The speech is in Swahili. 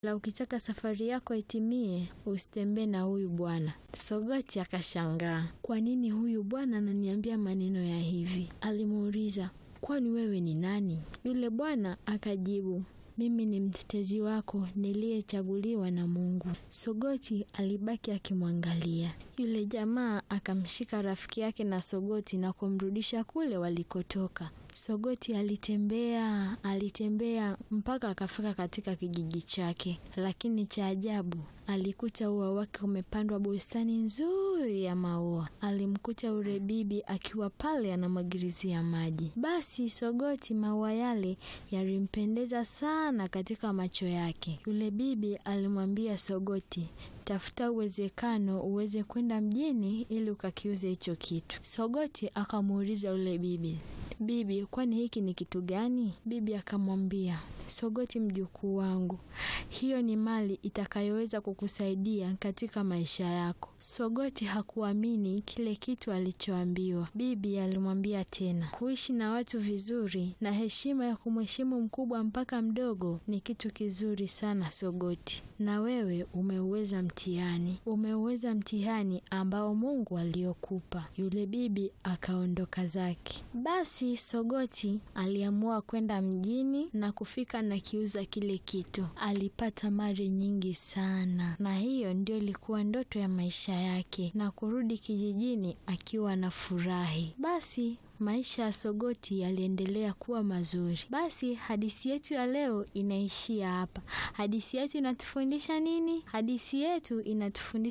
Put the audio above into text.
la ukitaka safari yako itimie, usitembee na huyu bwana. Sogoti akashangaa, kwa nini huyu bwana ananiambia maneno ya hivi? Alimuuliza, kwani wewe ni nani? Yule bwana akajibu, mimi ni mtetezi wako niliyechaguliwa na Mungu. Sogoti alibaki akimwangalia. Yule jamaa akamshika rafiki yake na Sogoti na kumrudisha kule walikotoka. Sogoti alitembea alitembea mpaka akafika katika kijiji chake, lakini cha ajabu alikuta ua wake umepandwa bustani nzuri ya maua. Alimkuta yule bibi akiwa pale anamwagirizia maji. Basi Sogoti, maua yale yalimpendeza sana katika macho yake. Yule bibi alimwambia Sogoti, tafuta uwezekano uweze kwenda mjini ili ukakiuze hicho kitu. Sogoti akamuuliza yule bibi, bibi, kwani hiki ni kitu gani? Bibi akamwambia, Sogoti mjukuu wangu, hiyo ni mali itakayoweza kukusaidia katika maisha yako. Sogoti hakuamini kile kitu alichoambiwa. Bibi alimwambia tena, kuishi na watu vizuri na heshima ya kumheshimu mkubwa mpaka mdogo ni kitu kizuri sana Sogoti, na wewe umeuweza mtihani, umeuweza mtihani ambao Mungu aliokupa. Yule bibi akaondoka zake. Basi Sogoti aliamua kwenda mjini na kufika na kiuza kile kitu. Alipata mali nyingi sana, na hiyo ndio ilikuwa ndoto ya maisha yake, na kurudi kijijini akiwa na furahi. Basi maisha ya Sogoti yaliendelea kuwa mazuri. Basi hadithi yetu ya leo inaishia hapa. Hadithi yetu inatufundisha nini? Hadithi yetu inatufundisha